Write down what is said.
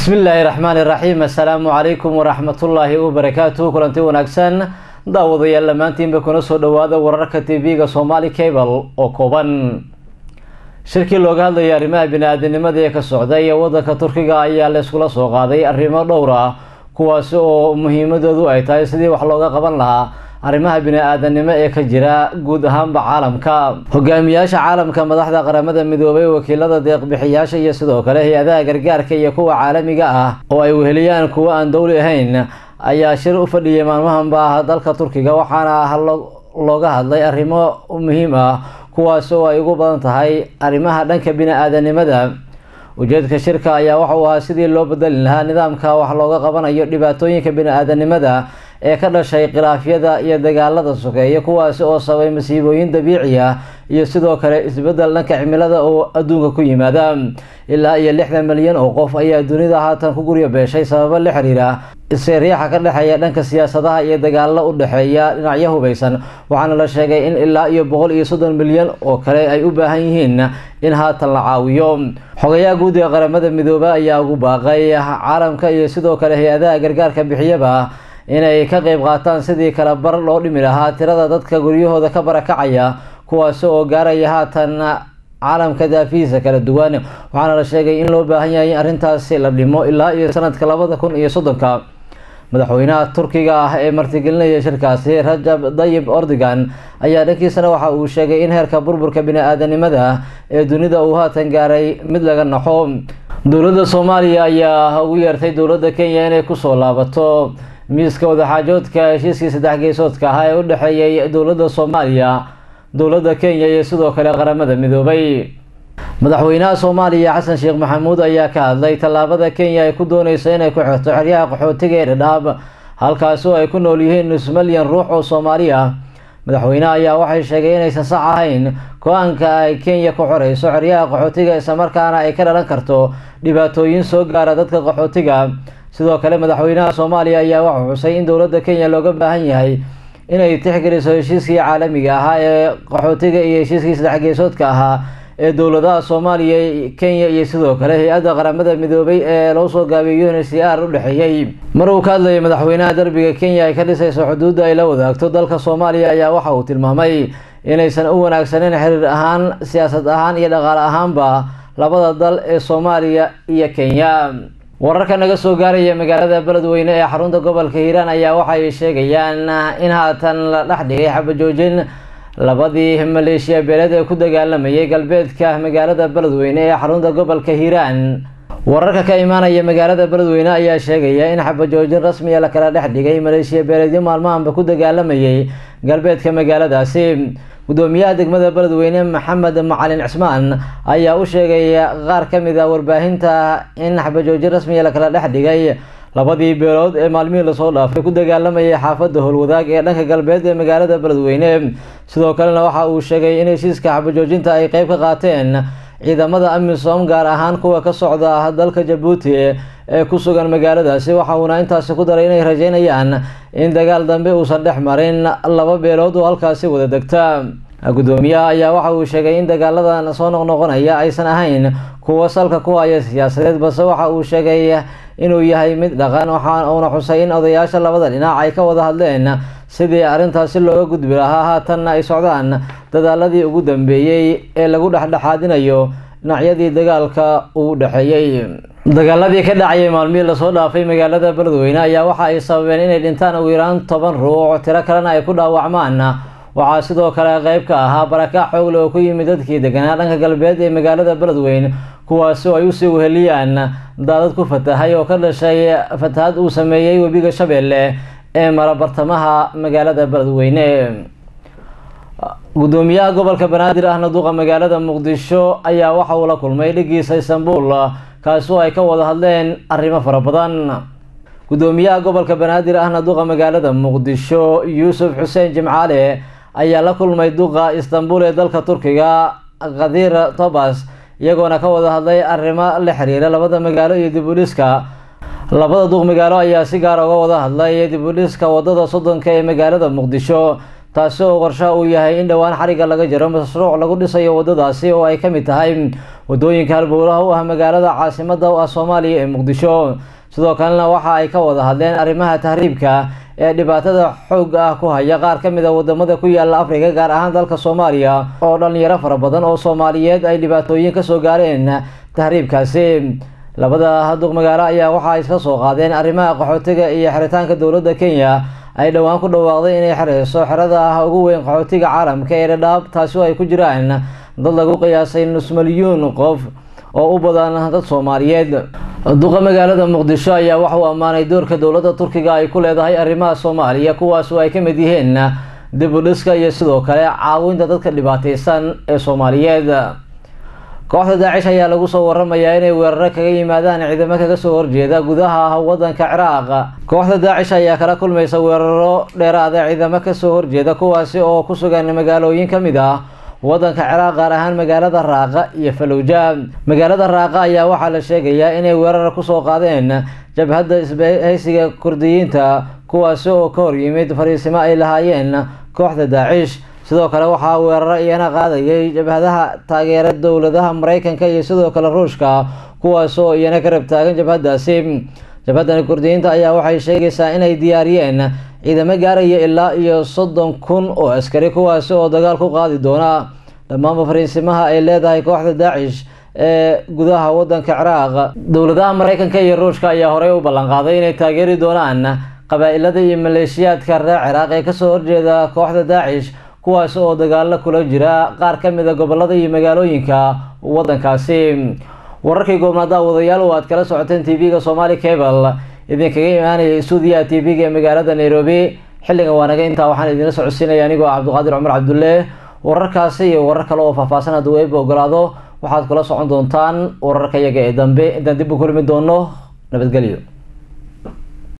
bismi illaahi raxmaani raxiim assalaamu calaykum waraxmatullaahi wabarakaatuh kulanti wanaagsan daawadayaal dhammaantiinba kuna soo dhawaada wararka tv-ga somaali cable oo kooban shirkii looga hadlayay arrimaha bini-aadanimada ee ka socda iyo wadanka turkiga ayaa la iskula soo qaaday arrimo dhowr ah kuwaasi oo muhiimadoodu ay tahay sidii wax looga qaban lahaa arrimaha bini-aadanimo ee ka jira guud ahaanba caalamka hogaamiyaasha caalamka madaxda qaramada midoobay wakiilada deeqbixiyaasha iyo sidoo kale hay-adaha gargaarka iyo kuwa caalamiga ah oo ay weheliyaan kuwo aan dowli ahayn ayaa shir u fadhiyay maalmahanba dalka turkiga waxaana looga hadlay arrimo muhiim ah kuwaasi oo ay ugu badan tahay arrimaha dhanka bini-aadanimada ujeedka shirka ayaa waxauu ahaa sidii loo bedelin lahaa nidaamka wax looga qabanayo dhibaatooyinka bini-aadanimada ee ka dhashay khilaafyada iyo dagaalada sokeeya kuwaasi oo sabay masiibooyin dabiici ah iyo sidoo kale isbedel dhanka cimilada oo adduunka ku yimaada ilaa iyo lixdan milyan oo qof ayaa dunida haatan ku guryo beeshay sababo la xiriira isriixa ka dhexeeya dhanka siyaasadaha iyo dagaalo u dhexeeya dhinacyo hubaysan waxaana la sheegay in ilaa iyo boqol iyo soddon milyan oo kale ay u baahan yihiin in haatan la caawiyo xogayaha guud ee qaramada midoobe ayaa ugu baaqay caalamka iyo sidoo kale hay-adaha gargaarka bixiyaba inay ka qeyb qaataan sidii kala bar loo dhimi lahaa tirada dadka guryahooda ka barakacaya kuwaasi oo gaaraya haatan caalamka daafihiisa kala duwan waxaana la sheegay in loo baahan yahay in arrintaasi la dhimo ilaa iyo sanadka labada kun iyo soddonka madaxweynaha turkiga ah ee martigelinaya shirkaasi rajab dayib ordogan ayaa dhankiisana waxa uu sheegay in heerka burburka bini-aadanimada ee dunida uu haatan gaaray mid laga naxo dowladda soomaaliya ayaa ugu yeertay dowladda kenya inay kusoo laabato miiska wadaxaajoodka heshiiskii saddex geesoodka ahaa ee u dhexeeyay dowladda soomaaliya dowladda kenya iyo sidoo kale qaramada midoobay madaxweynaha soomaaliya xasan sheekh maxamuud ayaa ka hadlay tallaabada kenya ay ku dooneyso inay ku xirto xeryaha qaxootiga ee dhadhaab halkaasi oo ay ku nool yihiin nus malyan ruux oo soomaali ah madaxweyneha ayaa waxay sheegay inaysan sax ahayn go-aanka ay kenya ku xoreyso xeryaha qaxootiga islamarkaana ay ka dhalan karto dhibaatooyin soo gaara dadka qaxootiga sidoo kale madaxweynaha soomaaliya ayaa waxuu xusay in dowladda kenya looga baahan yahay inay tixgeliso heshiiskii caalamiga ahaa ee qaxootiga iyo heshiiskii saddex geesoodka ahaa ee dowladaha soomaaliya kenya iyo sidoo kale hay-adda qaramada midoobay ee loo soo gaabiyay un c r u dhexeeyey mar uu ka hadlayay madaxweynaha derbiga kenya ay ka dhisayso xuduudda ay la wadaagto dalka soomaaliya ayaa waxa uu tilmaamay inaysan u wanaagsaneyn xiriir ahaan siyaasad ahaan iyo dhaqaale ahaanba labada dal ee soomaaliya iyo kenya wararka naga soo gaaraya magaalada beledweyne ee xarunta gobolka hiiraan ayaa waxay sheegayaan in haatan la dhex dhigay xabajoojin labadii maleeshiya beeleed ee ku dagaalamayay galbeedka magaalada beledweyne ee xarunta gobolka hiiraan wararka ka imaanaya magaalada beledweyne ayaa sheegaya in xabajoojin rasmiya la kala dhex dhigay maleeshiya beeleedyo maalmahanba ku dagaalamayay galbeedka magaaladaasi gudoomiyaha degmada beledweyne maxamed macalin cismaan ayaa u sheegay qaar ka mid a warbaahinta in xabajoojin rasmiya la kala dhex dhigay labadii beelood ee maalmihii lasoo dhaafay ku dagaalamayay xaafadda howlwadaag ee dhanka galbeed ee magaalada beledweyne sidoo kalena waxa uu sheegay in heshiiska xabajoojinta ay qeyb ka qaateen ciidamada amisom gaar ahaan kuwa ka socda dalka jabuuti ee ku sugan magaaladaasi waxa uuna intaasi ku daray inay rajeynayaan in dagaal dambe uusan dhex marin laba beelood oo halkaasi wada degta gudoomiyaha ayaa waxa uu sheegay in dagaaladan soo noqnoqonaya aysan ahayn kuwo salka ku haya siyaasadeed balse waxa uu sheegay inuu yahay mid dhaqan waxa uuna xusay in odayaasha labada dhinac ay ka wada hadleen sidii arrintaasi looga gudbi lahaa haatanna ay socdaan dadaaladii ugu dambeeyey ee lagu dhexdhexaadinayo dhinacyadii dagaalka uu dhexeeyey dagaaladii ka dhacayay maalmihii lasoo dhaafay magaalada beledweyne ayaa waxa ay sababeen inay dhintaan ugu yaraan toban ruux tiro kalena ay ku dhaawacmaan waxaa sidoo kale qeyb ka ahaa barakac xoogle oo ku yimid dadkii deganaa dhanka galbeed ee magaalada beledweyne kuwaasi oo ay usii weheliyaan daadad ku fatahay oo ka dhashay fatahad uu sameeyey webiga shabeelle ee mara bartamaha magaalada beledweyne gudoomiyaha gobolka banaadir ahna duqa magaalada muqdisho ayaa waxa uu la kulmay dhigiisa istanbul kaasi oo ay ka wada hadleen arrimo fara badan gudoomiyaha gobolka banaadir ahna duqa magaalada muqdisho yuusuf xuseen jimcaale ayaa la kulmay duqa istanbul ee dalka turkiga khadir tobas iyagoona ka wada hadlay arrimo la xiriira labada magaalo iyo dibudhiska labada duq magaalo ayaa si gaara uga wada hadlay dibudhiska wadada soddonka ee magaalada muqdisho taasi oo qorshaha uu yahay in dhowaan xariga laga jaro mashruuc lagu dhisayo wadadaasi oo ay ka mid tahay wadooyinka halbowlaha u ah magaalada caasimada u ah soomaaliya ee muqdisho sidoo kalena waxa ay ka wada hadleen arrimaha tahriibka ee dhibaatada xoogga ah ku haya qaar ka mid a wadamada ku yaala afrika gaar ahaan dalka soomaaliya oo dhalinyaro fara badan oo soomaaliyeed ay dhibaatooyin kasoo gaareen tahriibkaasi labada duq magaalo ayaa waxa ay iska soo qaadeen arrimaha qaxootiga iyo xiritaanka dowladda kenya ay dhowaan ku dhawaaqday inay xireyso xerada ah ugu weyn qaxootiga caalamka ee dhadhaab taasi oo ay ku jiraan dad lagu qiyaasay nus milyuun qof oo u badan dad soomaaliyeed duqa magaalada muqdisho ayaa waxa uu ammaanay doorka dowladda turkiga ay ku leedahay arrimaha soomaaliya kuwaas oo ay ka mid yihiin dib u dhiska iyo sidoo kale caawinta dadka dhibaateysan ee soomaaliyeed kooxda daacish ayaa lagu soo waramayaa inay weeraro kaga yimaadaan ciidamo kaga soo horjeeda gudaha wadanka ciraaq kooxda daacish ayaa kala kulmaysa weeraro dheeraada ciidamo kasoo horjeeda kuwaasi oo ku sugan magaalooyin ka mid ah wadanka ciraaq gaar ahaan magaalada raaqa iyo falowja magaalada raaqa ayaa waxaa la sheegayaa inay weerar kusoo qaadeen jabhadda isbahaysiga kurdiyiinta kuwaasi oo ka horyimid fariisimo ay lahaayeen kooxda daacish sidoo kale waxaa weeraro iyana qaadayay jabhadaha taageera dowladaha mareykanka iyo sidoo kale ruushka kuwaas oo iyana ka rab taagan jabhadaasi jabhadani kurdiyiinta ayaa waxay sheegaysaa inay diyaariyeen ciidamo gaaraya ilaa iyo soddon kun oo askari kuwaasi oo dagaal ku qaadi doona dhammaanba fariisimaha ay leedahay kooxda daacish ee gudaha wadanka ciraaq dowladaha mareykanka iyo ruushka ayaa horey u ballanqaaday inay taageeri doonaan qabaa-ilada iyo maleeshiyaadka reer ciraaq ee kasoo horjeeda kooxda daacish kuwaas oo dagaalo kula jira qaar ka mid a gobolada iyo magaalooyinka wadankaasi wararkii goobnaada wadayaal oo aad kala socoteen t v-ga somali cable idinkaga imaanaya stuudiyaha t v-ga ee magaalada nairobi xilligan waanaga intaa waxaan idinla socodsiinaya anigoo cabdiqaadir cumar cabdulle wararkaasi iyo warar kale oo faahfaahsan hadduu eeba ogolaado waxaad kula socon doontaan wararka iyaga ee dambe intaan dib u kulmi doono nabadgelyo